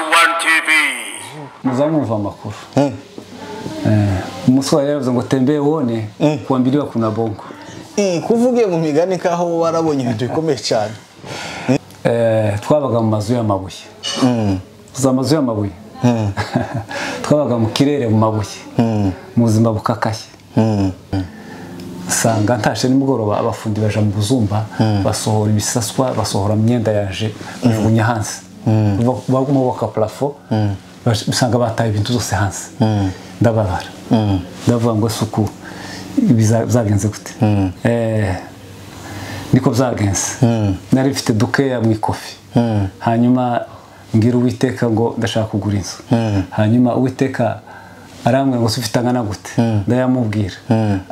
Iran TV. muzamuva amakuru umunsi wawe yavuze ngo tembeye wone kuwa mbili wa kuna bongo Eh, ko uvugiye mu migani kaho warabonye ibintu bikomeye cyane Eh, twabaga mu mazu y'amabuye za mazu y'amabuye twabaga mu kirere mu mabuye mu buzima bukakaye usanga ntashe nimugoroba abafundi baja mu buzumba basohora ibisaswa basohora imyenda yaje bajugunya hanze Ba- baguma baka parafo bash- usanga bataye ibintu zose hanze ndababara ndavuga ngo suku bizagenze gute Eh, niko byagenze nari mfite dukeya mu ikofi hanyuma mbwira uwiteka ngo ndashaka kugura inzu hanyuma uwiteka arambwira ngo se ufite angana gute ndayamubwira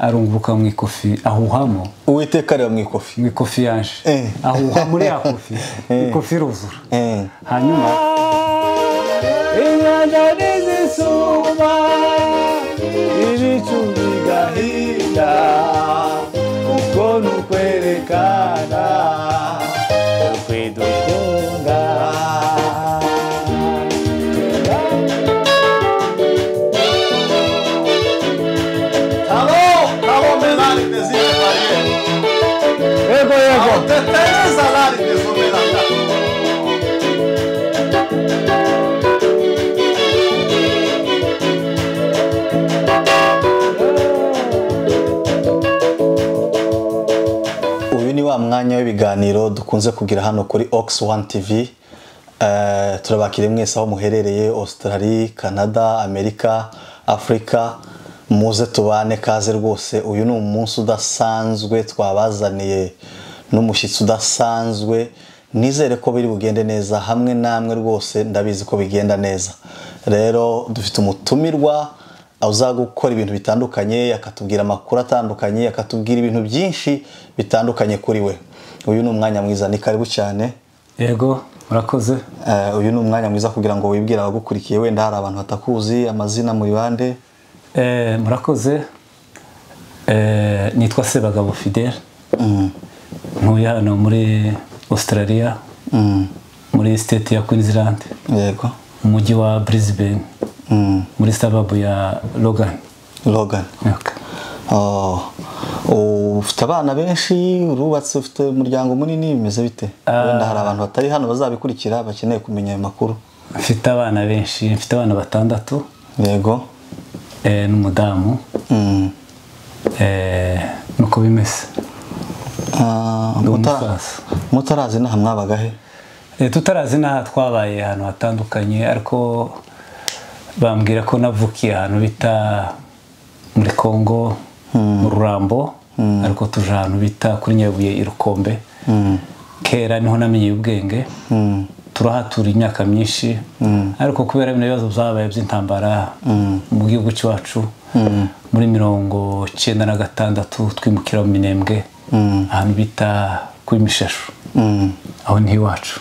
arunguruka mu ikofi ahuhamo uwiteka areba mu ikofi mu ikofi yaje Eh. ahuha muri ya kofi Eh. ikofi iruzura Eh. hanyuma inyanja n'izisuba ibicu bigahinda uko ni ukwerekana ukwidukunda Alô, alô, Menari, Tezinha da Maria. yego Alô, Tete, Zalari, Tezu, Menari. Uyu ni wa mwanya w'ibiganiro dukunze kugira hano kuri Ox One TV. Eh, turabakiriye mwese aho muherereye Australia, Canada, Amerika, Afurika muze tubane kaze rwose uyu ni umunsi udasanzwe twabazaniye n'umushyitsi udasanzwe nizere ko biri bugende neza hamwe namwe rwose ndabizi ko bigenda neza rero dufite umutumirwa uza gukora ibintu bitandukanye akatubwira amakuru atandukanye akatubwira ibintu byinshi bitandukanye kuri we uyu ni umwanya mwiza ni karibu cyane yego murakoze Eh, uyu ni umwanya mwiza kugira ngo wibwire abagukurikiye wenda hari abantu batakuzi amazina muri bande Eh, murakoze Eh, nitwa sebagabo fidel ntuye hano muri australia Mm, muri state ya queensland yego mu mujyi wa brisbane Mm, muri sababu ya logan Logan Okay. Oh, ufite abana benshi urubatse ufite umuryango munini bimeze bite wenda hari abantu batari hano bazabikurikira bakeneye kumenya ayo makuru mfite abana benshi mfite abana batandatu yego eh, n'umudamu Mm. Eh, nuko bimeze Ah, Ndi mutara- umusaza. mutarazi inaha mwabaga he Eh, tutarazi n'aha twabaye ahantu hatandukanye ariko bambwira ko navukiye ahantu bita muri congo mu rurambo ariko tuje ahantu bita kuri nyabuye irukombe kera niho namenye ubwenge turahatura imyaka myinshi ariko kubera bino bibazo byabaye by'intambara mu gihugu cyacu muri mirongo cyenda na gatandatu twimukira mu minembwe ahantu bita kuri mishashu Mm. aho ni iwacu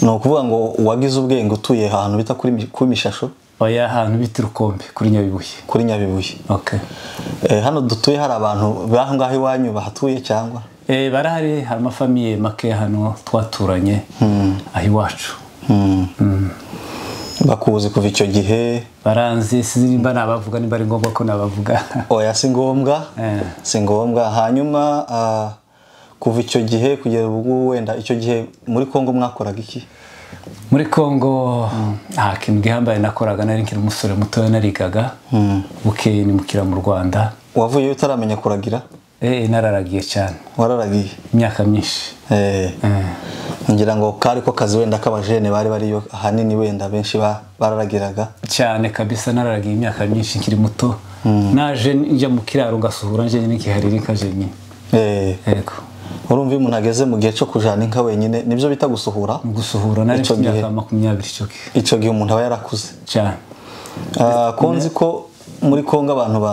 ni ukuvuga ngo uwagize ubwenge utuye ahantu bita kuri mi- kuri mishasho oya ahantu bita urukombe kuri nyabibuye kuri nyabibuye okay. Eh, hano dutuye hari abantu baho ngaho iwanyu bahatuye cyangwa e, barahari hari amafamiye make hano twaturanye aho iwacu bakuzi kuva icyo gihe baranzi sinzi nimba nabavuga nimba ari ngombwa ko nabavuga oya si ngombwa Eh. si ngombwa hanyuma ah, kuva icyo gihe kugera ubu wenda icyo gihe muri kongo mwakoraga iki muri congo nta kintu gihambaye nakoraga nari nkiri umusore mutoya narigaga bukeye nimukira mu rwanda wavuyeyo utaramenya kuragira e, nararagiye cyane wararagiye imyaka myinshi Eh, Eh. ngira ngo kari ko kazi wenda k'abajene bari bariyo ahanini wenda benshi ba- bararagiraga cyane kabisa nararagiye imyaka myinshi nkiri muto naje njya mu kiraro ngasuhura njyenyine nkiharirika jenyine Eh. yego urumva iyo umuntu ageze mu gihe cyo kujana inka wenyine nibyo bita gusuhura Mu gusuhura nari Icyo mfite imyaka gihe. makumyabiri icyo gihe icyo gihe umuntu aba yarakuze cyane Ah, ko nzi ko muri kongo abantu ba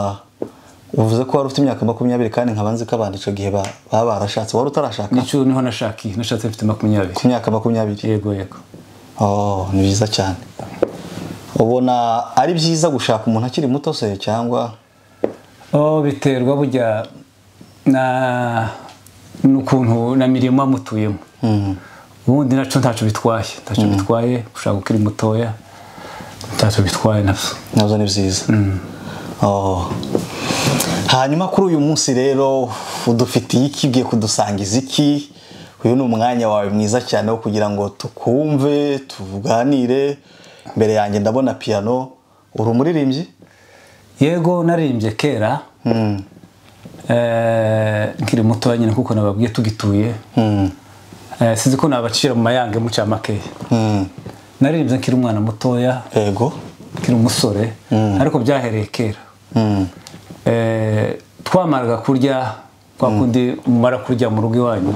uvuze ko wari ufite imyaka makumyabiri kandi nkaba nzi ko abantu icyo gihe ba- baba barashatse wari utarashaka nicyo niho nashakiye nashatse mfite makumyabiri ku myaka makumyabiri yego yego oh ni byiza cyane ubona ari byiza gushaka umuntu akiri muto se cyangwa oh biterwa burya na n'ukuntu na mirimo mutuyemo ubundi nacyo ntacyo bitwaye ntacyo bitwaye ushaka ukiri mutoya ntacyo bitwaye nabyo nabyo ni byiza Oh. hanyuma kuri uyu munsi rero udufitiye iki ugiye kudusangiza iki uyu ni umwanya wawe mwiza cyane wo kugira ngo tukumve tuganire mbere yanjye ndabona piyano uri umuririmbyi yego naririmbye kera eh, nkiri mutoya nyine kuko nababwiye tugituye Eh, sinzi ko nabacira mu mayange mu cyamakeya Mm. naririmbye nkiri umwana mutoya yego nkiri umusore ariko byahereye kera Mm. Eh, twamaraga kurya kwa kundi mumara kurya mu rugo iwanyu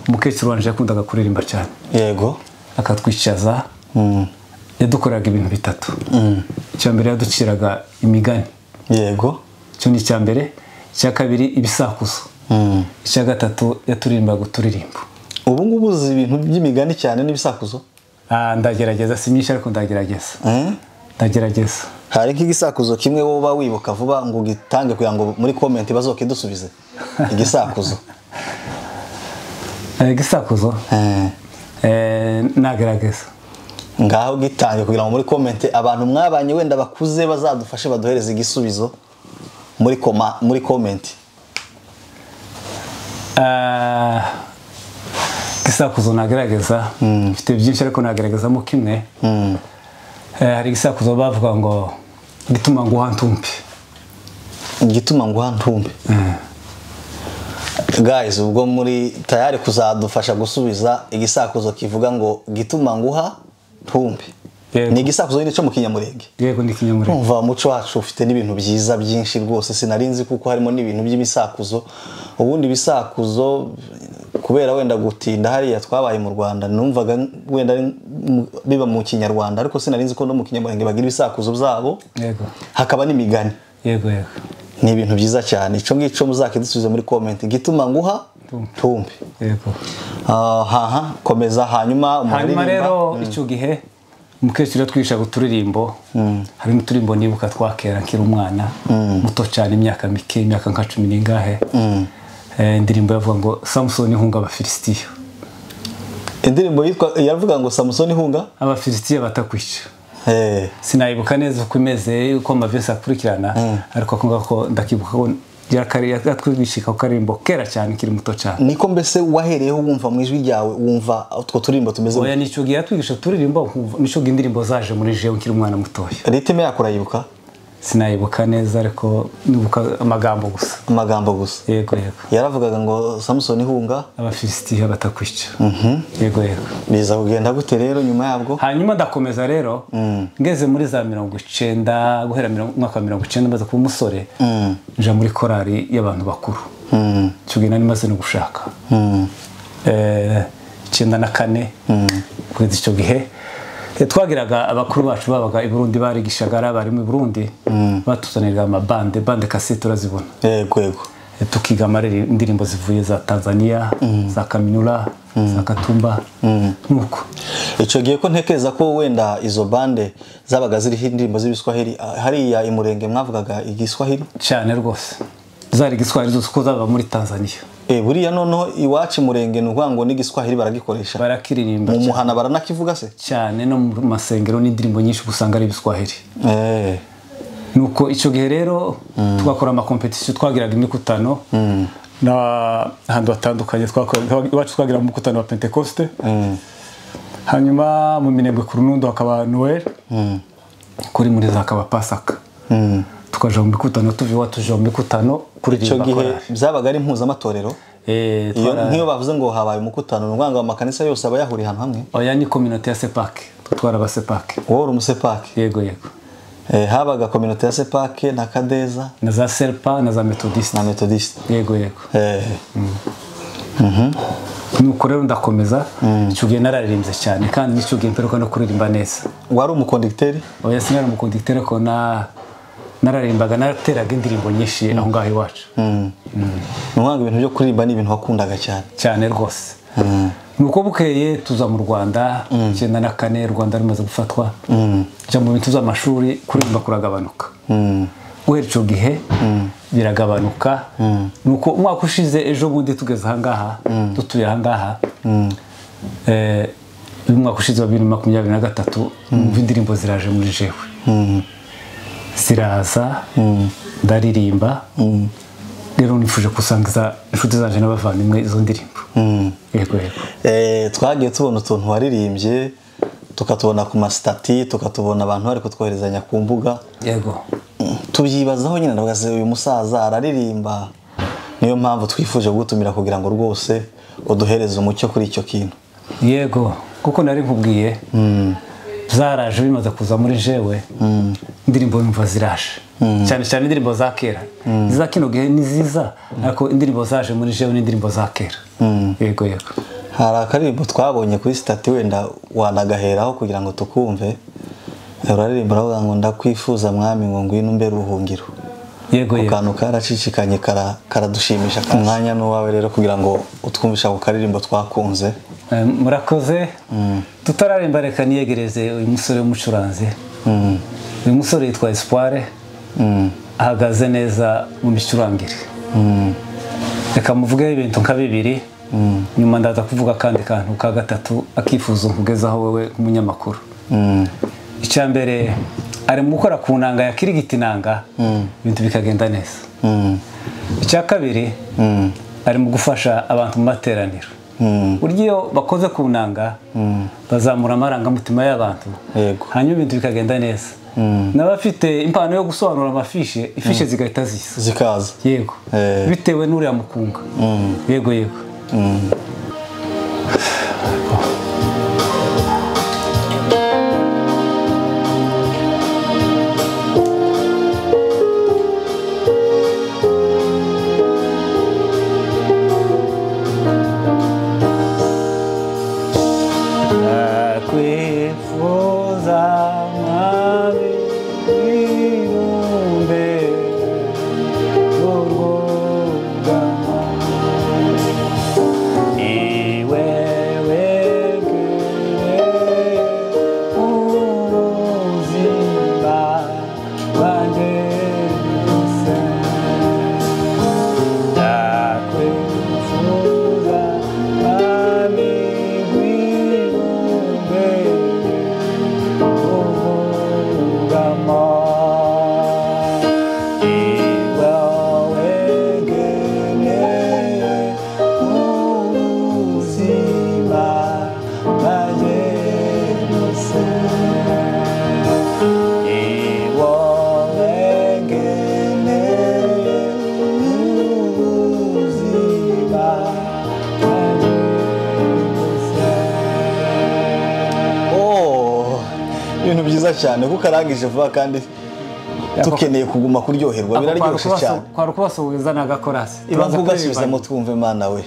umukecuru wanjye yakundaga kuririmba cyane yego akatwicaza Mm. yadukoreraga ibintu bitatu icya mbere yaduciraga imigani yego icyo ni icya mbere icya kabiri ibisakuzo Mm. icya gatatu yaturirimbaga uturirimbo ubu ngubu uzi ibintu by'imigani cyane n'ibisakuzo Ah, ndagerageza si myinshi ariko ndagerageza Mm. ndagerageza hari nk'igisakuzo kimwe wowe uba wibuka vuba ngo ugitange kugira ngo muri komenti bazokidusubize igisakuzo Eh, igisakuzo Mm. eh, nagerageza ngaho gitange kugira ngo muri komente abantu mwabanye wenda bakuze bazadufashe baduhereze igisubizo muri koma muri komenti Ah, igisakuzo nagerageza mfite byinshi ariko nageragezamo kimwe Mm. Eh, hari igisakuzo bavuga ngo gituma nguha ntumbi igituma nguha ntumbi guys ubwo muri tayari kuzadufasha gusubiza igisakuzo kivuga ngo gituma nguha ntumbi Yego. ni igisakuzo nyine cyo mu kinyamurenge yego ni ikinyamurenge kumva umuco wacu ufite n'ibintu byiza byinshi rwose sinari nzi kuko harimo n'ibintu by'ibisakuzo ubundi ibisakuzo kubera wenda gutinda hariya twabaye mu rwanda numvaga wenda ari mu- biba mu kinyarwanda ariko sinari nzi ko no mu kinyamurenge bagira ibisakuzo byabo yego hakaba n'imigani yego yego ni ibintu byiza cyane icyo ngicyo muzakidusubize muri komenti gituma nguha tumbi yego Ah, haha komeza hanyuma hanyuma umuraririmba. rero icyo gihe umukecuru yatwigishaga uturirimbo harimo uturirimbo nibuka twakera nkiri umwana muto cyane imyaka mike imyaka nka cumi n'ingahe Eh, indirimbo yavuga ngo samusoni ihunga abafilisitiya indirimbo yitwa yavuga ngo samusoni hunga abafilisitiya batakwica Eh, sinayibuka neza uko imeze uko amavesi akurikirana ariko ako ngako ndakibuka ko yatwigishika ku karirimbo kera cyane nkiri muto cyane niko mbese wahereyeho wumva mu ijwi ryawe wumva utwo turirimbo tumeze oya nicyo gihe yatwigisha uturirimbo nkumva- nicyo gihe indirimbo zaje muri jewe nkiri umwana mutoya ritime yako urayibuka sinayibuka neza ariko nibuka amagambo gusa amagambo gusa yego yego yaravugaga ngo samusoni hunga abafilisitiya batakwica yego yego biza kugenda gute rero nyuma yabwo hanyuma ndakomeza rero ngeze muri za mirongo icenda guhera mirongo- umwaka wa mirongo icenda maze kuba umusore nja muri korari y'abantu bakuru icyo gihe nari maze no gushaka Eh, icyenda na kane kugeza icyo gihe Eh, twagiraga abakuru bacu babaga i burundi barigishaga ari abarimu i burundi batuzaniraga amabande bande kasete urazibona yego yego Eh, tukiga amariri- indirimbo zivuye za tanzania za kaminura za katumba nuko icyo gihe ko ntekereza ko wenda izo bande zabaga ziriho indirimbo z'ibiswahili ah, hariya imurenge mwavugaga igiswahili cyane rwose zari igiswahili zose uko zaba muri tanzania Eh, buriya noneho iwacu imurenge ni ukuvuga ngo n'igiswahili baragikoresha barakiririmba mu muhana baranakivuga se cyane no mu masengero n'indirimbo nyinshi usanga ari ibiswahili Eh, nuko icyo gihe rero tugakora amakompetisiyo twagiraga imikutano n'ahantu hatandukanye twakorera- iwacu twagira umukutano wa pentekoste hanyuma mu minembwe ku runundo hakaba noel kuri muri za hakaba pasaka tukaja mu mikutano tuva iwacu tuja mu mikutano icyo kuririmba gihe korali. byabaga ari impuzamatorero Eh, Iyo- twara- nk'iyo bavuze ngo habaye umukutano ni ukuvuga ngo amakanisa yose aba yahuriye ahantu hamwe oya ni kominote ya sepake twara aba sepake wowe uri umusepake yego yego Eh, habaga kominote ya sepake na kadeza na za serpa na za metodiste na metodiste yego yego Eh, nuko rero ndakomeza icyo gihe nararirimbye cyane kandi n'icyo gihe mperuka no kuririmba neza wari umukondegiteri oya sinari umukonditere ko na nararimbaga narateraga indirimbo nyinshi aho ngaho iwacu ni ukuvuga ngo ibintu byo kuririmba ni ibintu wakundaga cyane cyane rwose nuko bukeye tuza mu rwanda icyenda na kane rwanda rumaze gufatwa njya mu bintu by'amashuri kuririmba kuragabanuka guhera icyo gihe biragabanuka nuko umwaka ushize ejo bundi tugeze ahangaha dutuye ahangaha umwaka ushize wa bibiri na makumyabiri na gatatu numva indirimbo ziraje muri jewe ziraza ndaririmba rero nifuje gusangiza inshuti zanje n'abavandimwe izo ndirimbo yego yego Eh, twagiye tubona utuntu waririmbye tukatubona ku masitati tukatubona abantu bari kutwoherezanya ku mbuga yego tubyibazaho nyine ndabaze uyu musaza araririmba niyo mpamvu twifuje kugutumira kugira ngo rwose uduhereze umucyo kuri icyo kintu yego kuko nari nkubwiye zaraje bimaze kuza muri jewe indirimbo yumva ziraje cyane cyane indirimbo za kera iza kino gihe ni ziza ariko indirimbo zaje muri jewe ni indirimbo za kera yego yego hari akaririmbo twabonye kuri sitati wenda wanagaheraho kugira ngo tukumve uraririmba uravuga ngo ndakwifuza mwami ngo ngwino umbe ruhungiro yego ako yego kantu karacicikanye kara- karadushimisha umwanya n'uwawe rero kugira ngo utwumvishe ako karirimbo twakunze Eh, murakoze tutararemba reka niyegereze uyu musore w'umucuranzi Mm. uyu musore yitwa espoire Mm. ahagaze neza mu micurangire Mm. reka muvugeho ibintu nka bibiri nyuma ndaza kuvuga akandi kantu ka gatatu akifuza nkugezaho wowe nk'umunyamakuru Mm. icya mbere ari mu gukora ku nanga ya kirigiti nanga ibintu bikagenda neza Mm. icya kabiri Mm. ari mu gufasha abantu mu materaniro Mm. burya iyo bakoze ku nanga bazamura amarangamutima y'abantu Yego. hanyuma ibintu bikagenda neza n'abafite impano yo gusobanura amafishe ifishe zigahita zisa zikaza yego Eh. bitewe n'uriya mukunga yego yego nakwifuza mwami irumbe urwugama iwe wegere ubuzima bwanjye bwose ndakwifuza mwami irumbe urwugama Oh, ibintu byiza cyane kuko arangije vuba kandi tukeneye kuguma kuryoherwa biraryoshye cyane kwari ukubasuhuza n'agakorasi ibanza ugasubizamo twumve imana we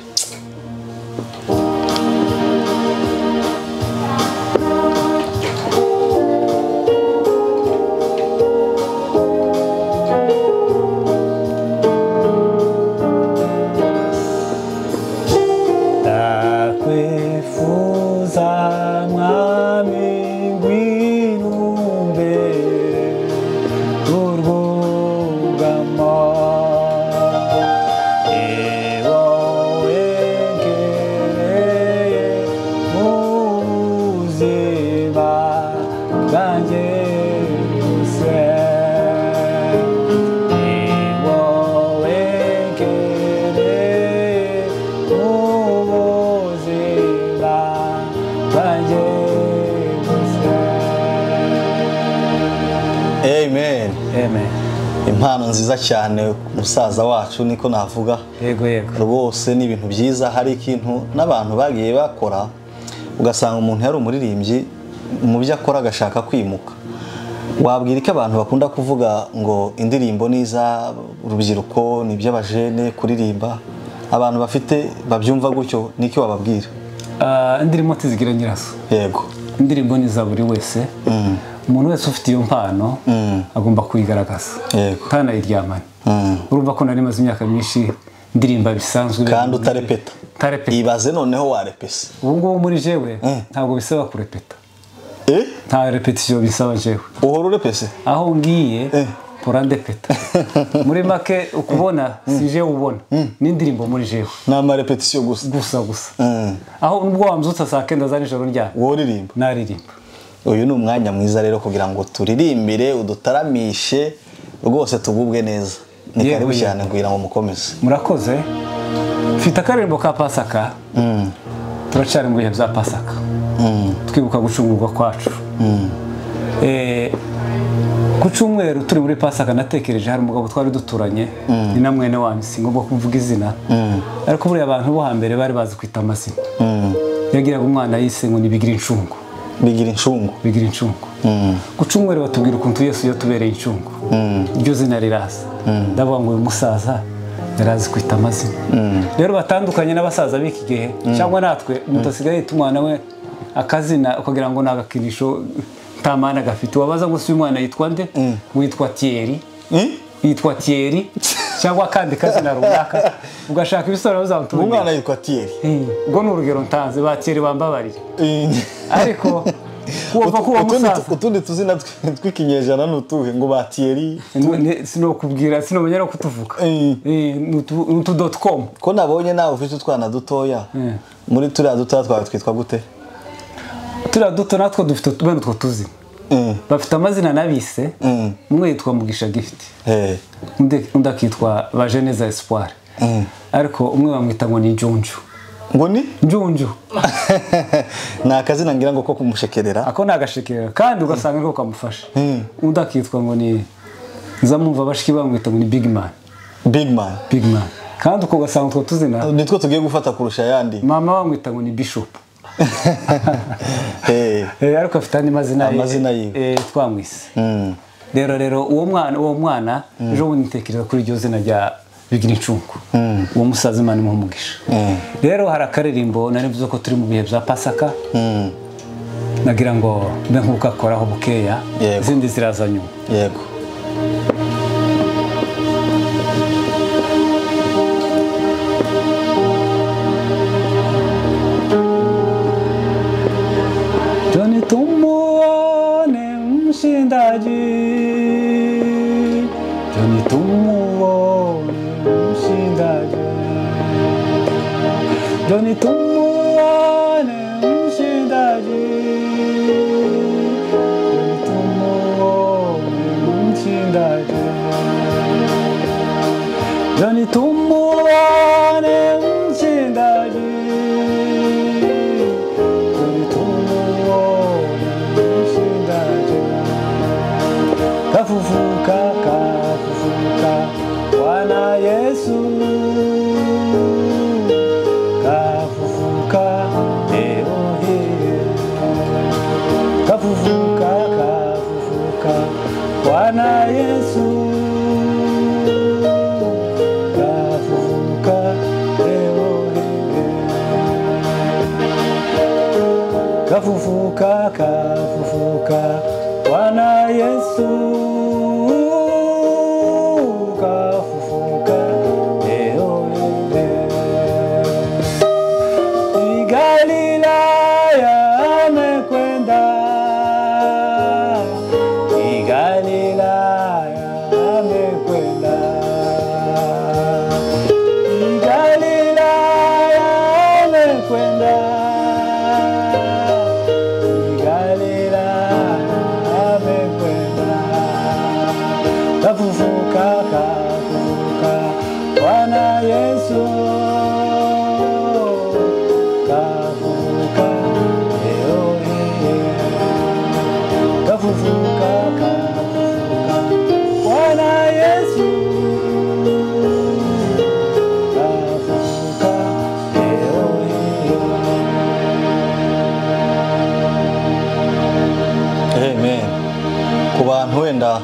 ndakwifuza mwami ngwirumbe urwugamo ewo wengereye ubuzima bwanjye bwose ewo wengereye ubuzima bwanjye bwose amen amen impano nziza cyane musaza wacu niko navuga yego yego rwose ni ibintu byiza hari ikintu n'abantu bagiye bakora ugasanga umuntu yari umuririmbyi mu byo akora agashaka kwimuka wabwira ko abantu bakunda kuvuga ngo indirimbo ni iz'urubyiruko ni iby'abajene kuririmba abantu bafite babyumva gutyo n'icyo wababwira Ah, indirimbo ntizigira nyirazo yego indirimbo ni za buri wese umuntu wese ufite iyo mpano agomba kuyigaragaza Yego. ntanayiryamane Mm. urumva ko nari maze imyaka myinshi ndirimba bisanzwe kandi utarepeta utarepeta ibaze noneho warepese ubu ngubu muri jewe ntabwo bisaba kurepeta eh nta repetisiyo bisaba jewe uhora urepese aho ngiye Eh. polande peta muri make ukubona si jewe ubona n'indirimbo muri jewe ni amarepetisiyo gusa gusa gusa Mm. aho nubwo wamzutsa saa kenda za nijoro ryabo wowe uririmba naririmba uyu ni umwanya mwiza rero kugira ngo turirimbire udutaramishe rwose tugubwe neza ni Yewe, karibu yewe. cyane kugira ngo mukomeze murakoze mfite akarembo ka pasaka turacyari mu bihe bya pasaka twibuka gucungurwa kwacu Eh, ku cyumweru turi muri pasaka natekereje hari umugabo twari duturanye ni na mwene wanyu singomba kuvuga izina ariko buriya abantu bo hambere bari bazi kwita amazina yagiraga umwana yise ngo nibigira incungu bigira incungu bigira incungu ku cyumweru batubwira ukuntu yesu iyo tubereye incungu iryo zina riraza ndavuga ngo uyu musaza yari azi kwita amazina rero batandukanye n'abasaza b'iki gihe cyangwa natwe umuntu asigaye yita umwana we akazina ukagira ngo ni agakinisho nta mana gafite wabaza ngo si uyu mwana yitwa nde ngo yitwa tiyeri Mm? yitwa tiyeri cyangwa akandi kazina runaka ugashaka ibisobanuro umwana bizamutumye yitwa tiyeri ubwo ni urugero ntanze ba tiyeri bambabariye ariko kuva Utu- kuwa utundi- musaza utundi tuzina tw- tw'ikinyejana ni utuhe ngo ba tiyeri sinokubwira sinomenya no kutuvuga Eh. Eh, ni utu- ni utu doti komu ko nabonye nawe ufite utwana dutoya Mm. muri turiya dutoya twawe twitwa gute turiya duto natwo dufite bene utwo tuzina Mm. bafite amazina nabise Mm. umwe yitwa mugisha gifiti Eh. undi undi akitwa bajeneza esipuwari ariko umwe bamwita ngo ni njunju ngo ni njunju ni akazina ngira ngo ko kumushekerera ako ni agashekera kandi ugasanga niko kamufasha undi akitwa ngo ni nzamwumva bashiki bamwita ngo ni bigimani big man bigimani kandi uko ugasanga utwo tuzina nitwo tugiye gufata kurusha ayandi mama bamwita ngo ni bishopu Eh. Eh, ariko afite andi mazina ye- Amazina yiwe. eh, twamwise Mm. rero rero uwo mwana uwo mwana ejo bundi ntekereza kuri iryo zina rya bigira incungu uwo musaza imana imuha umugisha rero hari akaririmbo nari mvuze ko turi mu bihe bya pasaka Mm. nagira ngo mbe nk'ukakoraho bukeya Yego. izindi ziraza nyuma yego Toni tumuone mshindaji, Toni tumuone mshindaji, Toni tumuone mshindaji, Toni tumuone mshindaji, Toni tumuone mshindaji. kafufuka kafufuka bwana yesu kafufuka leo hii kafufuka kafufuka bwana yesu kafufuka leo hii kafufuka kafufuka bwana yesu kafufuka leo hii. i galilaya amekwenda i galilaya amekwenda i galilaya amekwenda kafufuka kafufuka bwana yesu kafufuka leo hii kafufuka kafufuka bwana yesu kafufuka leo hii amen ku bantu wenda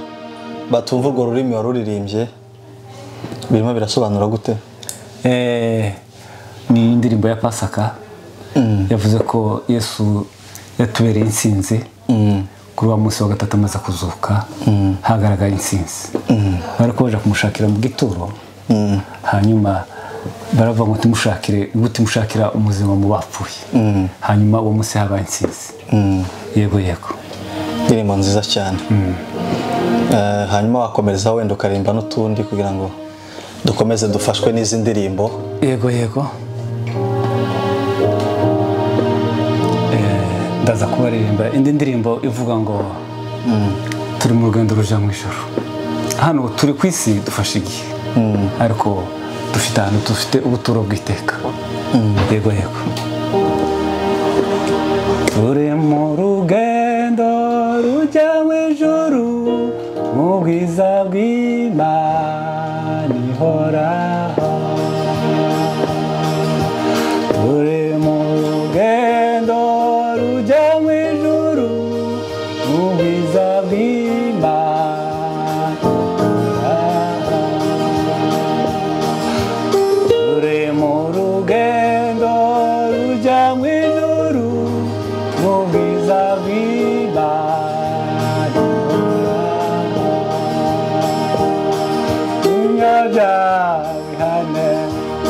batumva urwo rurimi waruririmbye birimo birasobanura gute Eh, ni indirimbo ya pasaka yavuze ko yesu yatubereye insinzi kuri wa munsi wa gatatu amaze kuzuka hagaragaye insinzi bari kubaje kumushakira mu gituro hanyuma baravuga ngo tumushakire gute mushakira umuzima mu bapfuye hanyuma uwo munsi habaye insinzi yego yego indirimbo nziza cyane Eh, hanyuma wakomereza wenda ukaremba n'utundi kugira ngo dukomeze dufashwe n'izi ndirimbo yego yego Eh, ndaza kubaririmba indi ndirimbo ivuga ngo turi mu rugendo ruja mu ijoro hano turi ku isi dufashe igihe ariko dufite ahantu dufite ubuturo bw'iteka yego yego turi mu rugendo rujya mu ijoro mu bwiza bw'imana ihoraho turi mu rugendo rujya mu ijuru mu bwiza bw'imana turi mu rugendo rujya mu ijuru mu bwiza bw'imana unyabyawe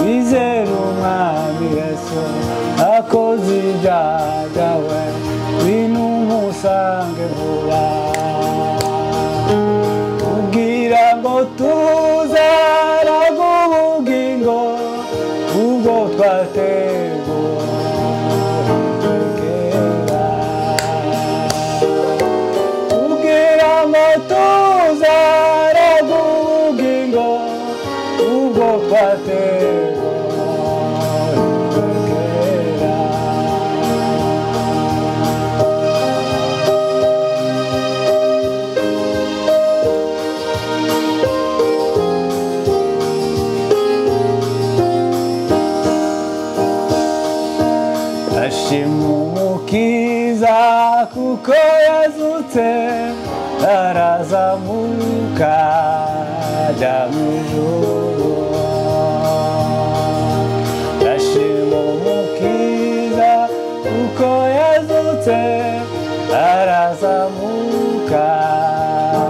wizera umwami yesu akoze ibyaha we wino umusange vuba ubwira ngo tuzaraga ubugingo ubwo twategura ubwira ngo tuzaraga ubugingo ubwo twategura ashima umukiza kuko yazutse arazamuka ajya mu ijuru ashima umukiza kuko yazutse arazamuka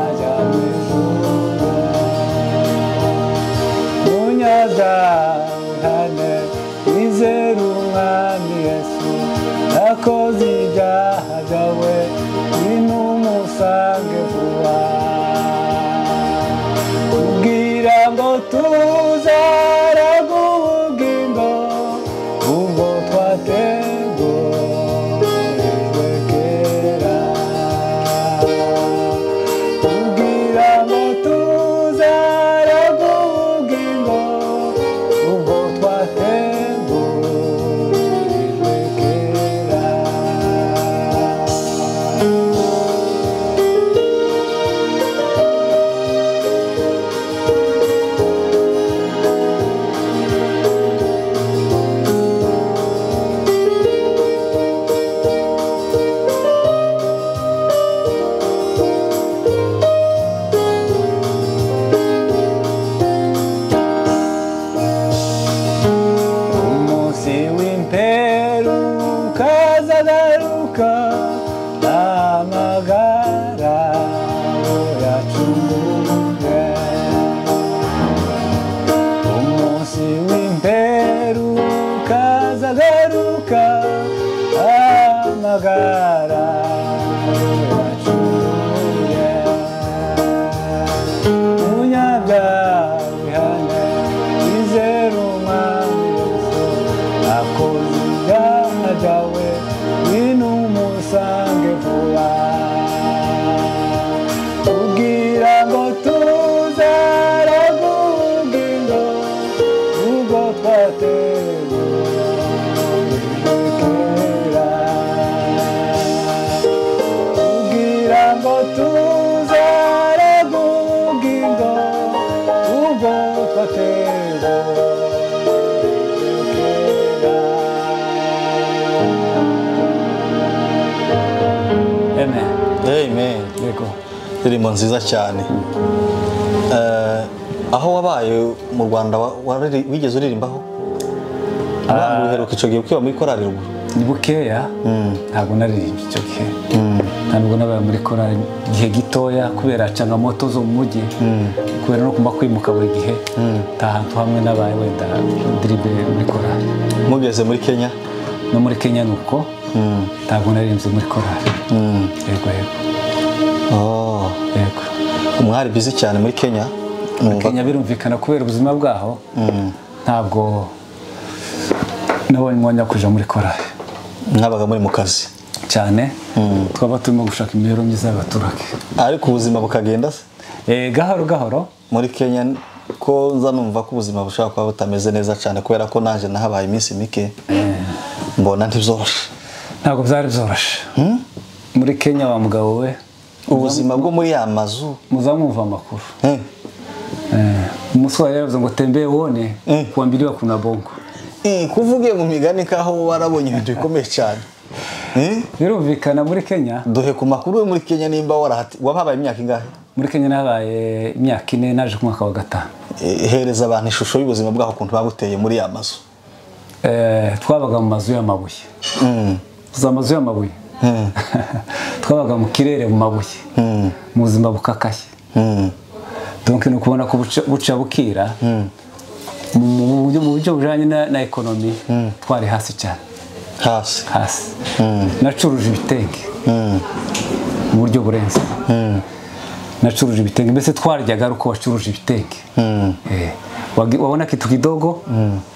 ajya mu ijuru munyazahane wizera umwami yesu akoze ibyaha byawe binumusange vuba ubwira ngo tuzaraga ubugingo ubwo twategurijwe kera ubwira ngo tuzaraga ubugingo ubwo twategurijwe kera umunsi w'imperuka azagaruka amagara yacunguwe umunsi w'imperuka azagaruka amagara yacunguwe umunyabyaha wizera umwami akoze ibyaha byawe wino umusange vuba ubwira ngo tuzaraga ubugingo ubwo twategurijwe kera ubwira ngo tuzaraga ubugingo ubwo twategurijwe Amen. amen Yego. indirimbo nziza cyane Eh, aho wabaye mu rwanda wa- warari- wigeze uririmbaho abana uheruka icyo gihe ukiba muri korari ruguru Ni bukeya ntabwo naririmbye icyo gihe. Ntabwo nabaye muri korali igihe gitoya kubera cangamoto zo mu mujyi. Kubera no kumba kwimuka buri gihe. Nta hantu hamwe nabaye wenda ndiribe muri korali. mugeze muri kenya No muri Kenya ni uko. Ntabwo naririmbye muri korali. Mm. Yego yego Oh. yego. umwari bizi cyane muri kenya numva kenya birumvikana kubera ubuzima bwaho ntabwo nabonye umwanya wo kuja muri korali mwabaga muri mu kazi cyane twaba turimo gushaka imibereho myiza y'abaturage ariko ubuzima bukagenda se Eh, gahoro gahoro muri kenya ko nza numva ko ubuzima bushobora kuba butameze neza cyane kubera ko nanjye nahabaye iminsi mike mbona ntibyoroshye ntabwo byari byoroshe muri kenya wa mugabo we ubuzima bwo muri ya mazu muza mwumva amakuru eh, Eh, umusore yaravuze ngo tembeye wone Mm. kuambiliwa kuna bongo eh, kuvuge mu migani kaho waraboye ibintu bikomeye cyane Eh, birumvikana muri kenya duhe ku makuru yo muri kenya nimba warahati wababaye imyaka ingahe muri kenya nabaye imyaka ine naje ku mwaka wa gatanu Eh, hereza abantu ishusho y'ubuzima bwaho ukuntu babuteye muri ya mazu Eh, twabaga mu mazu y'amabuye Mm, za mazu y'amabuye mm, twabaga mu kirere mu mabuye mm, mu buzima bukakaye mm, donc ni ukubona ko buca- buca bukira mm. mu mu buryo mu buryo bujanye na, na ekonomi twari hasi cyane hasi hasi Mm. nacuruje ibitenge Mm, mu buryo burenze mm, nacuruje ibitenge mbese twaryaga ari uko wacuruje ibitenge mm. Eh, wagi- wabona kitu kidogo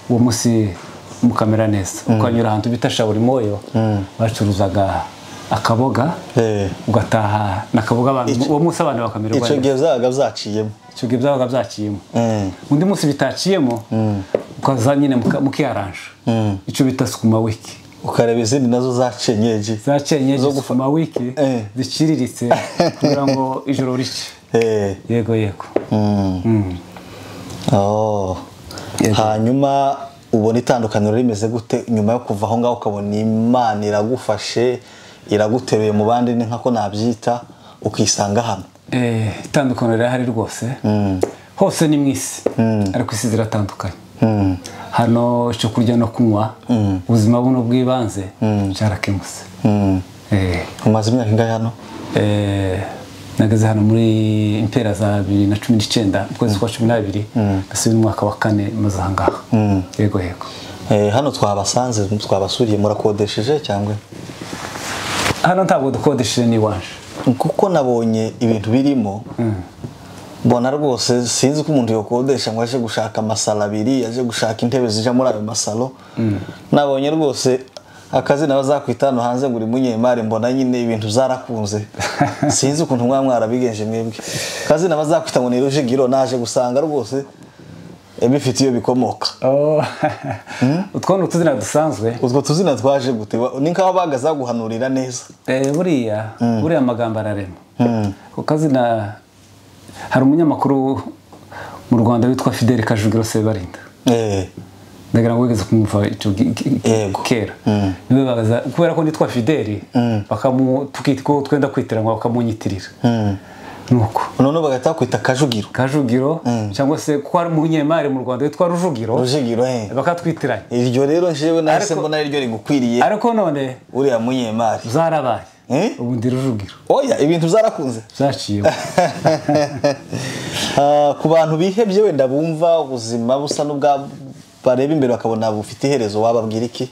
uwo munsi mukamera neza ukanyura ahantu bita shaburi moyo bacuruzaga akaboga Eh, ugataha nakaboga abantu uwo munsi abantu bakamererwa icyo neza gihe zabaga zaciyemo icyo gihe byabaga byaciyemo Mm, undi munsi bitaciyemo ukaza nyine muka- mukiyaranja mm. icyo bita sukuma wiki ukareba izindi nazo zaciye nyeji zaciye Zo nyinshi gufa- sukuma wiki Eh. ziciriritse kugira ngo ijoro rice Eh, yego yego mm. Oh. hanyuma ubona itandukaniro rimeze gute nyuma yo kuva aho ngaho ukabona imana iragufashe iraguteruye mu bandi ni nkako nabyita ukisanga hano Eh, itandukaniro rirahari rwose Mm, hose ni mu isi ariko isi ziratandukanye mm, hano icyo kurya no kunywa ubuzima buno bw'ibanze cyarakemutse mm. Eh, umaze imyaka ingahe hano eh, nageze hano muri impera za bibiri na cumi n'icyenda ukwezi kwa cumi n'abiri mbese uyu mwaka wa kane maze ahangaha yego yego Eh, hano twabasanze twabasuriye murakodesheje cyangwa hano ntabwo dukodesheje n'iwaje kuko nabonye ibintu birimo mbona rwose sinzi ko umuntu yakodesha ngo aje gushaka amasalo abiri aje gushaka intebe zija muri ayo masalo nabonye rwose akazina bazakwita hano hanze ngo uri munyemari mbona nyine ibintu zarakunze sinzi ukuntu mwaba mwarabigenje mwebwe akazina bazakwita ngo ni rujigiro naje gusanga rwose eh, bifite iyo bikomoka Oh, utwo ni utuzina dusanzwe utwo tuzina twaje gute Wa- ni nk'aho bagazaguhanurira neza Eh, buriya buriya amagambo ararema Mm. ku kazina hari umunyamakuru mu rwanda witwa fidel kajugiro sebarinda eh ndagira ngo wigeze kumva icyo gi- gi- Yego. kera niwe baza kubera ko nitwa fideli bakamu tuki- ko twenda kwitiranwa bakamunyitirira mm. nuko none bagahita bakwita kajugiro kajugiro cyangwa se ko ari umunyemari mu rwanda witwa rujugiro rujigiro eh bakatwitiranya iryo rero njyewe nahise Ariko- mbona ariryo rigukwiriye ariko none uriya munyemari zarabaye Eh? ubu ndi rujugiro oya ibintu byarakunze zaciyeho Ah, ku bantu bihebye wenda bumva ubuzima busa n'ubwa bareba imbere bakabona bufite iherezo wababwira iki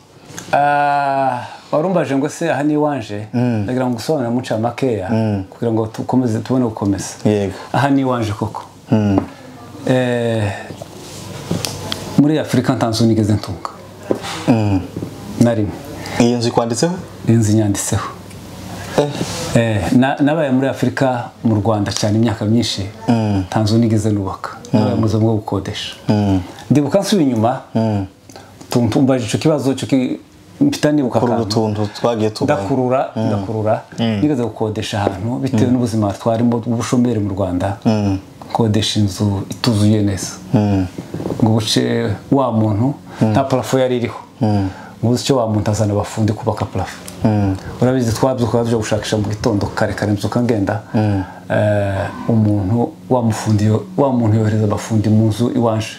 Ah, warumbaje ngo se aha ni iwanje ndagira ngo usobanure muca makeya kugira ngo tukomeze tubone gukomeza Yego. aha ni iwanje koko Mm. Eh, muri afurika nta nzu nigeze ntunga na rimwe iyi nzu ikwanditseho inzu inyanditseho Eh, Eh, na- nabaye muri afurika mu rwanda cyane imyaka myinshi nta nzu nigeze nubaka nabaye mu buzima bwo gukodesha ndibuka nsubiye inyuma tumva- umbaje icyo kibazo icyo ki- mpita nibuka kuri akantu. utuntu twagiye tubaho ndakurura ndakurura nigeze gukodesha ahantu bitewe n'ubuzima twarimo bw'ubushomeri mu rwanda gukodesha inzu ituzuye neza ngo ubuce wa muntu nta parafo yari iriho ngo uzi icyo wa muntu azana abafundi kubaka parafo urabizi twabyuka tujya gushakisha mu gitondo kare kare mbyuka ngenda eh, umuntu wa mufundi yo- wa muntu yohereza abafundi mu nzu iwaje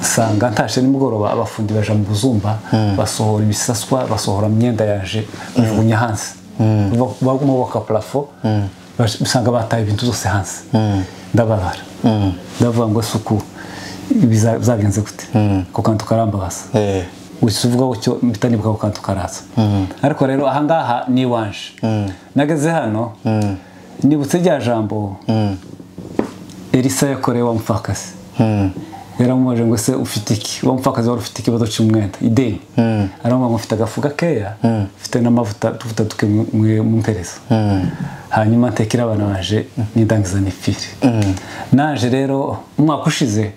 usanga ntashe nimugoroba abafundi baja mu buzumba basohora ibisaswa basohora imyenda yaje bajugunya hanze Ba- baguma bubaka parafo baje- usanga bataye ibintu zose hanze ndababara ndavuga ngo ese uku biza- byagenze gute ako kantu karambabaza Eh, wese uvuga cyo mpita nibuka ako kantu karaza ariko rero ahangaha ni iwanje nageze hano nibutse rya jambo elisa yakoreye wa mupfakazi yaramubajije ngo se ufite iki wa mupfakazi wari ufite ikibazo cy'umwenda ideni aramubwira ngo mfite agafu gakeya mfite n'amavuta tuvuta duke mumpereza hanyuma ntekera abana baje n'indangiza nipfire naje rero umwaka ushize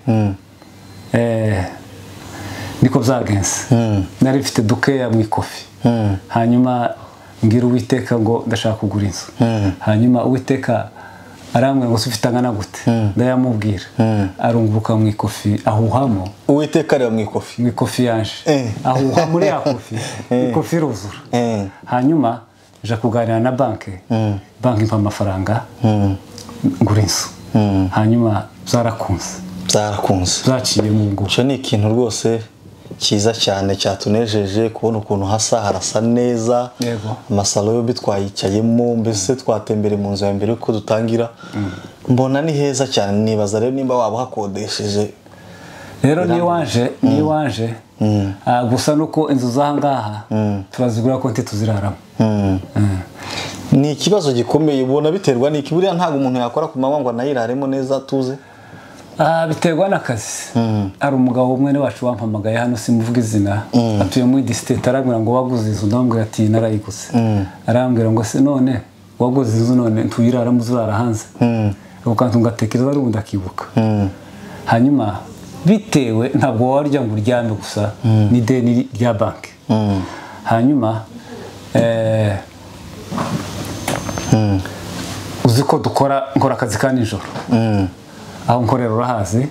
eh, niko byagenze nari mfite dukeya mu ikofi hanyuma mbwira uwiteka ngo ndashaka kugura inzu hanyuma uwiteka arambwira ngo se ufite angana gute ndayamubwira arunguruka mu ikofi ahuhamo uwiteka areba mu ikofi mu ikofi yaje Eh. ahuha muri ya kofi Eh. ikofi iruzura Eh. hanyuma nja kuganira na banki banki impa amafaranga ngura inzu hanyuma zarakunze byarakunze zaciye mu nguru icyo ni ikintu rwose cyiza cyane cyatunejeje kubona ukuntu hasa harasa neza Yego. amasalo yombi twayicayemo mbese twatembere mu nzu ya mbere uko dutangira mbona ni heza cyane nibaza rero nimba waba uhakodesheje rero niyo waje niyo waje ah, gusa nuko inzu z'ahangaha turazigura konti tuziraramo ni ikibazo gikomeye ubona biterwa n'iki buriya ntabwo umuntu yakora ku manywa ngo anayiraremo neza atuze Ah, biterwa n'akazi hari umugabo umwe wacu wampamagaye hano simuvuga izina atuye muri disiteti arambwira ngo waguze inzu ndamubwira ati narayiguze arambwira ngo se none waguze inzu none ntuyiraramo uzirara hanze ako kantu ngatekereza ari ubu ndakibuka hanyuma bitewe ntabwo warya ngo uryame gusa n'ideni rya banki hanyuma eh, uzi ko dukora nkora akazi ka nijoro aho nkorera urahazi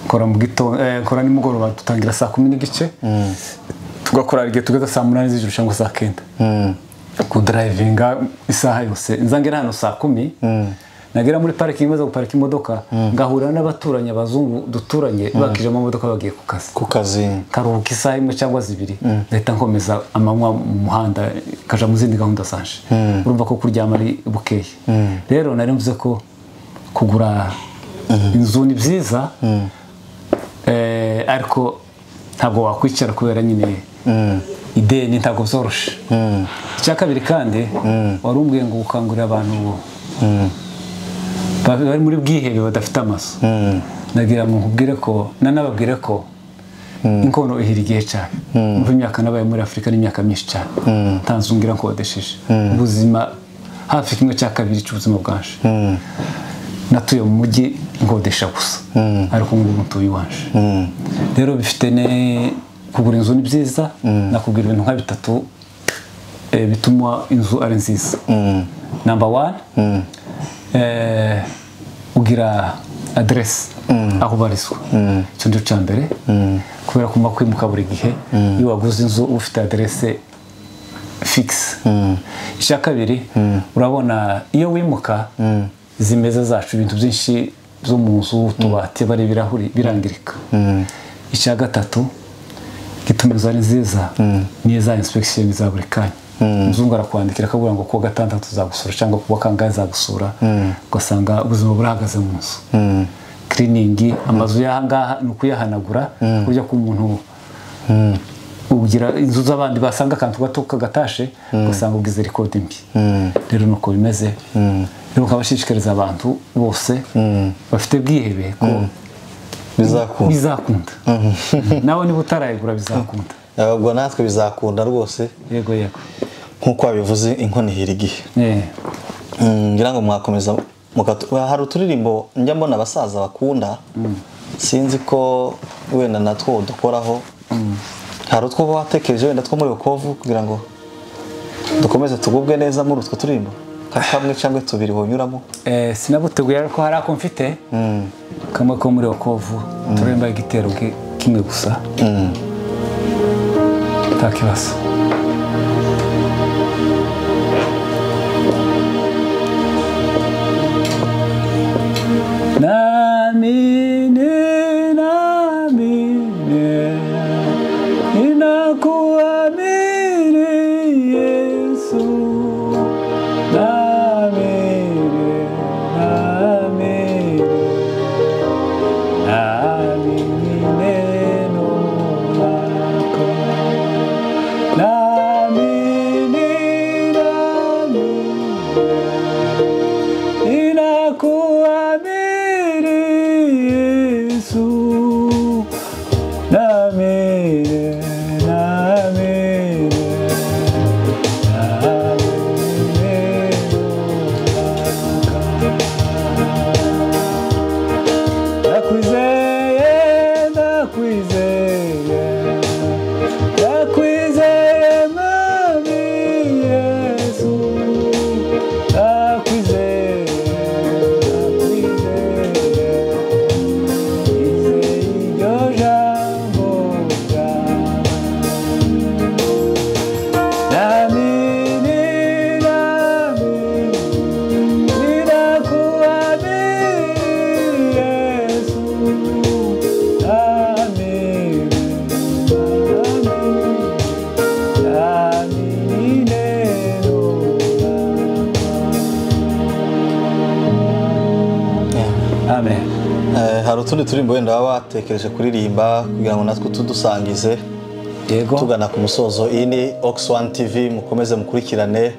nkora mu gitondo eh, nkora nimugoroba dutangira saa kumi n'igice tugakora igihe tugeze saa munani z'ijoro cyangwa saa kenda kudarayivinga isaha yose nzangera hano saa kumi nagera muri parikingi maze guparika imodoka ngahura n'abaturanyi abazungu duturanye bakije amamodoka bagiye ku kazi ku kazi karuhuka isaha imwe cyangwa zibiri ndahita nkomeza amanywa mu muhanda kaja mu zindi gahunda zanje urumva ko kuryama ari bukeye rero nari mvuze ko kugura inzu ni byiza eh, ariko ntabwo wakwicara kubera nyine ideni ntabwo byoroshe icya kabiri kandi wari umbwiye ngo gukangurira abantu ba- bari muri bwihebe badafite amazu nagira ngo nkubwire ko nanababwire ko inkono ihira igihe cyane umva imyaka nabaye muri afurika n'imyaka myinshi cyane ntanzungira nkodesheje ubuzima hafi kimwe cya kabiri cy'ubuzima bwanje natuye mu mujyi nkodesha gusa ariko ngubu ntuye iwanje rero bifite ne kugura inzu ni byiza nakubwira ibintu nka bitatu eh, bituma inzu ari nziza namba wani eh, ugira aderesi aho ubarizwa icyo ngicyo cya mbere kubera ko ugomba kwimuka buri gihe iyo waguze inzu uba ufite aderesi fikisi icya kabiri urabona iyo wimuka zimeza zacu ibintu byinshi byo mu nzu utubati bari ibirahuri birangirika icya gatatu gituma inzu ari nziza niyo za inspektion za buri kanya umuzungu arakwandikira akabura ngo kuwa gatandatu zagusura cyangwa kuwa kangahe zagusura ugasanga ubuzima burahagaze mu nzu kiriningi amazu y'ahangaha ni ukuyahanagura kurya k'umuntu ugira inzu z'abandi basanga akantu gato kagatashe ugasanga ubwize rikodi mbi rero ni uko bimeze rero ukabashishikariza abantu bose bafite bwihebe ko bizakunda bizakunda nawe niba utarayigura bizakunda ubwo natwe bizakunda rwose yego yego nk'uko wabivuze inkono ihira igihe Eh, Mm, ngira ngo mwakomeza mukatu- hari uturirimbo njya mbona abasaza bakunda sinzi ko wenda natwo dukoraho hari utwo watekereje wenda two muri Rukovu kugira ngo dukomeze tugubwe neza muri utwo turirimbo Ka- kamwe cyangwa tubiri wonyuramo eh, sinabuteguye ariko hari ako mfite kamwe ko muri okovu turemba igitero ki- kimwe gusa nta kibazo Namini, namini, ninakuamini Yesu. Namini, namini, namini neno lako. Namini, namini, hari utundi turirimbo wenda baba batekereje kuririmba kugira ngo natwe tudusangize yego tugana ku musozo iyi ni ox one tv mukomeze mukurikirane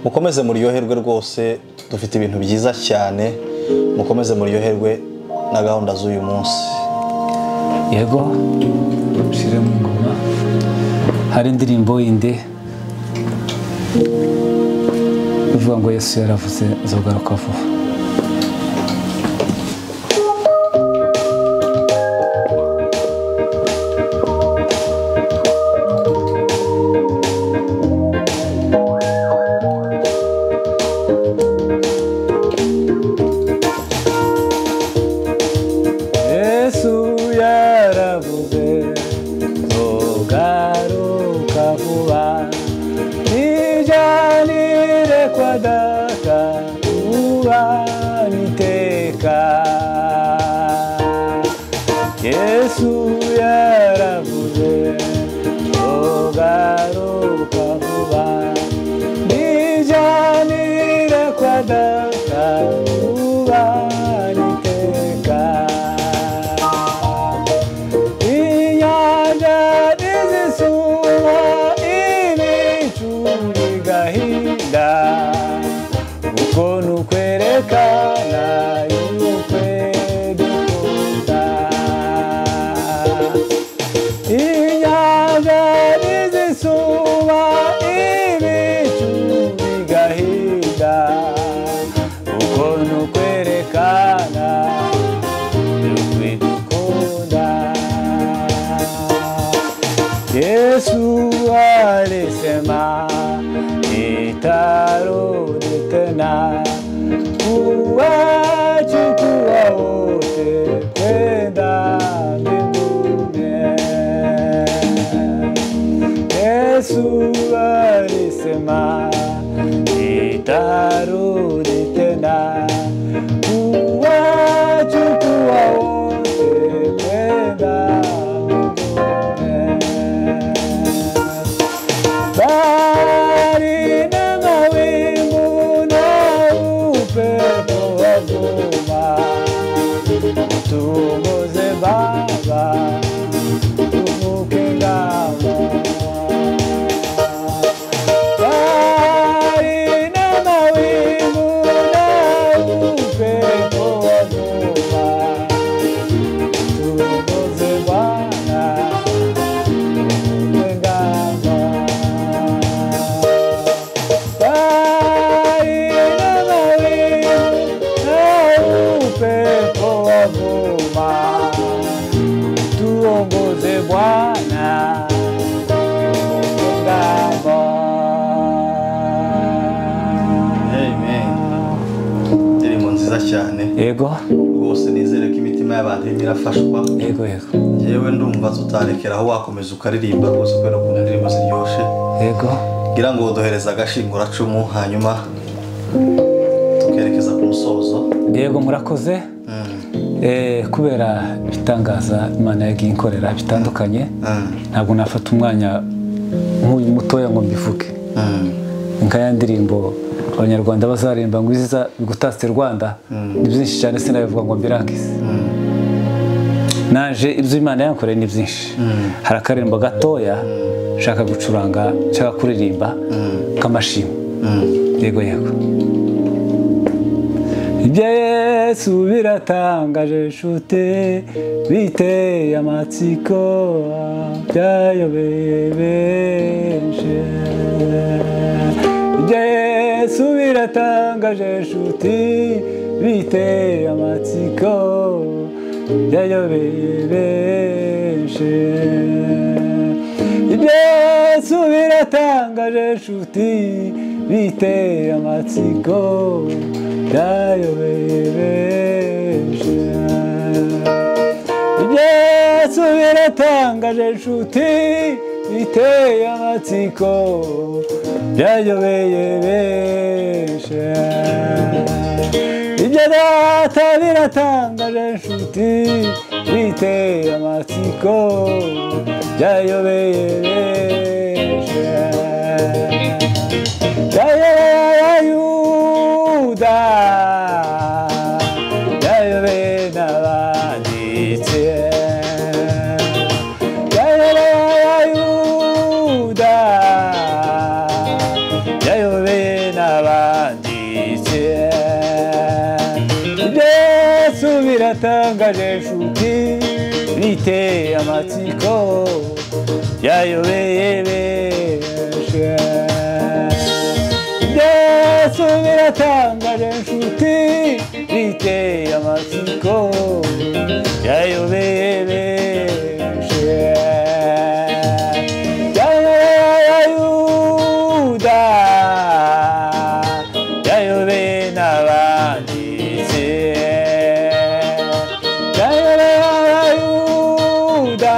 mukomeze muryoherwe rwose dufite ibintu byiza cyane mukomeze muryoherwe na gahunda z'uyu munsi yego ushyire mu ngoma hari indirimbo yindi ivuga ngo yesu yaravuze nzogaruka vuba yesu yaravuze nzogaruka vuba nijyanire kwa data ubana iteka yesu yaravuze nzogaruka vuba nijyanire kwa data ubana iteka inyanja n'izisumo ibicu bigahinda kuko nukwerekana yuko dukunda inyanja n'izisumo ibicu bigahinda kuko nukwerekana twidukunda yesu alisema nitarudi tena kuwachukua wote kwenda mbinguni Yesu alisema nitarudi tena kuwachukua wote kwenda mbinguni. Bali na mawingu na upepo wa vuma, utuongoze Baba, tuvuke ngamo. Bahari na mawingu na upepo wa vuma, tuongoze Bwana, tuvuke ngamo. Bahari na mawingu na upepo wa vuma, tuongoze Bwana indirimbo nziza cyane yego rwose nizere ko imitima y'abantu irimo irafashwa yego yego ngewe ndumva tutarekera aho wakomeza ukaririmba rwose kubera ukuntu indirimbo ziryoshye yego ngira ngo duhereze agashinguracumu hanyuma tukerekeza ku musozo yego murakoze Eh, kubera ibitangaza imana yagiye inkorera bitandukanye Mm. ntabwo nafata umwanya nk'uyu mutoya ngo mbivuge Mm. nka ya ndirimbo abanyarwanda bazaririmba ngo iziza bigutatse rwanda ni byinshi cyane sinabivuga ngo mbirangize naje ibyo imana yankoreye ni byinshi hari akaririmbo gatoya nshaka gucuranga nshaka kuririmba k'amashimwe yego yego ibyo yesu biratangaje nshuti biteye amatsiko byayobeye benshi ibyo yesu biratangaje nshuti biteye amatsiko byayobeye benshi ibyo yesu biratangaje nshuti biteye amatsiko byayobeye benshi ibyo yesu biratangaje nshuti biteye amatsiko byayobeye benshi ibyo data biratangaje nshuti biteye amatsiko byayobeye benshi byayobeye yuda byayobeye n'abandi yayobeye benshi yesu biratangaje nshuti biteye amatsiko yayobeye benshi yayobeye yuda yayobeye n'abanditsi yayobeye abayuda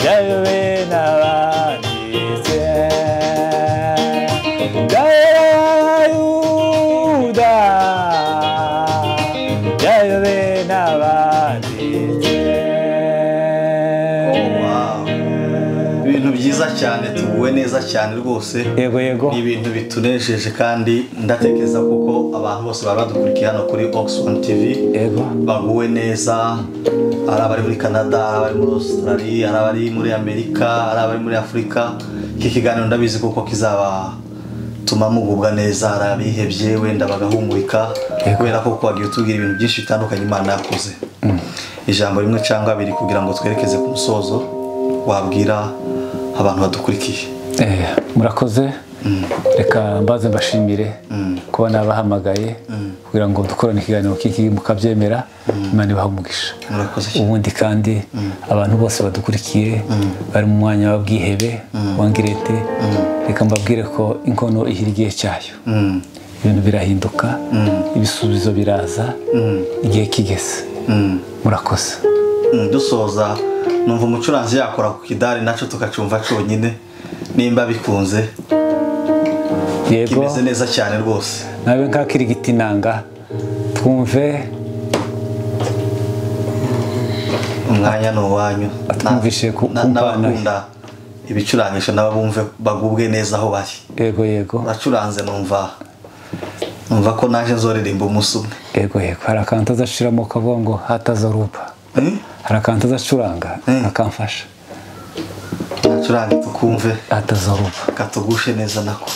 yayobeye n'abanditsi yayobeye abayuda yayobeye n'abanditsi ibintu byiza cyane tuguwe neza cyane rwose yego yego ni ibintu bitunejeje kandi ndatekereza kuko abantu bose bari badukurikiye hano kuri oxfam tv yego baguwe neza ari abari muri canada ari abari muri australia ari abari muri amerika ari abari muri afurika iki kiganiro ndabizi kuko kizabatuma mugubwa neza hari abihebye wenda bagahumurika kubera ko wagiye utubwira ibintu byinshi bitandukanye imana yakoze ijambo rimwe cyangwa abiri kugira ngo twerekeze ku musozo wabwira abantu badukurikiye Eh, murakoze reka mbaze mbashimire kuba nabahamagaye kugira ngo dukorane ikiganiro kiki mukabyemera imana ibaha umugisha murakoze cyane ubundi kandi abantu bose badukurikiye bari mu mwanya w'ubwihebe wangirete reka mbabwire ko inkono ihira igihe cyayo Mm. ibintu birahinduka ibisubizo biraza igihe kigeze Mm. murakoze Mm, dusoza numva umucuranzi yakora ku kidari nacyo tukacumva cyonyine nimba bikunze yego kimeze neza cyane rwose nawe nk'akirigita inanga twumve umwanya ni uwanyu Atwumvishije ku- Na- kumvana. n'abakunda ibicurangisho nabo bumve bagubwe neza aho bari yego yego uracuranze numva numva ko naje nzoririmba umunsi umwe yego yego hari akantu azashiramo ukavuga ngo hataza ruba Mm? hari akantu azacuranga Mm. akamfasha nacurange tukumve hataza ruba katugushe neza nako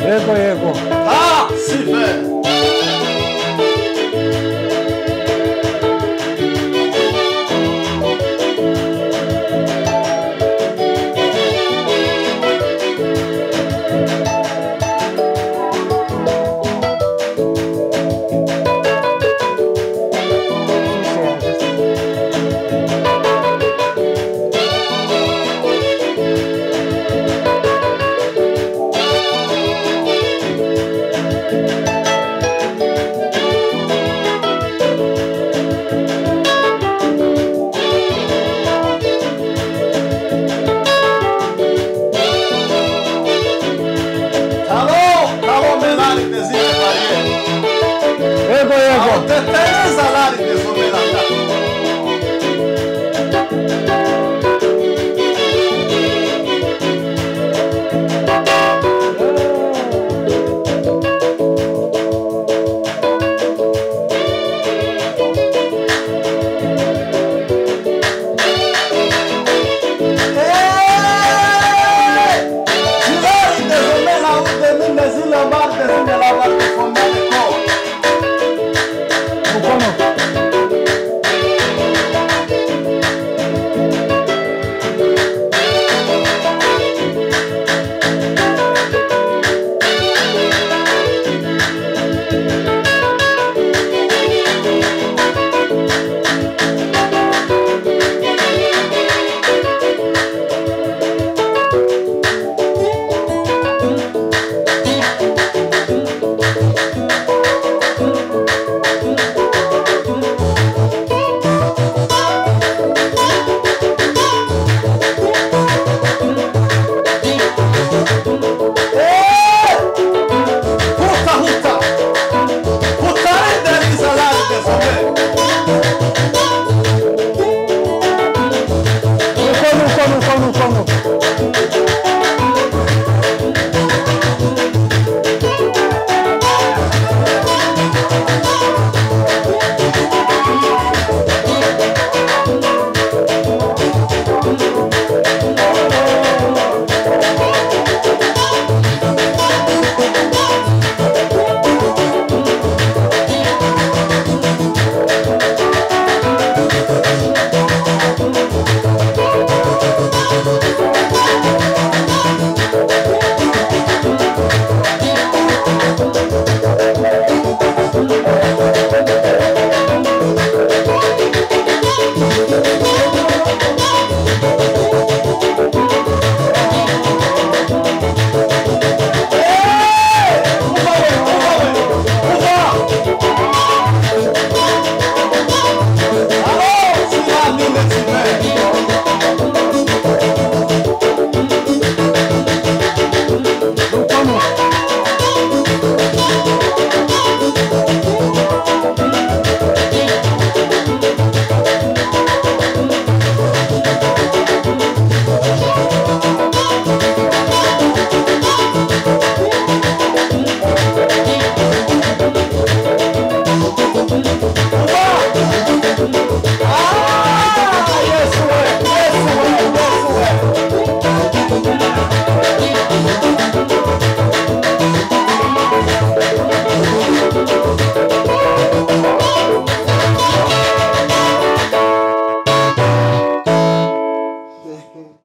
yego yego Ah, Sylvain Alô, alô, Menarites e Maria. yego yego Alô, Teteia Zalarites, o Menarites.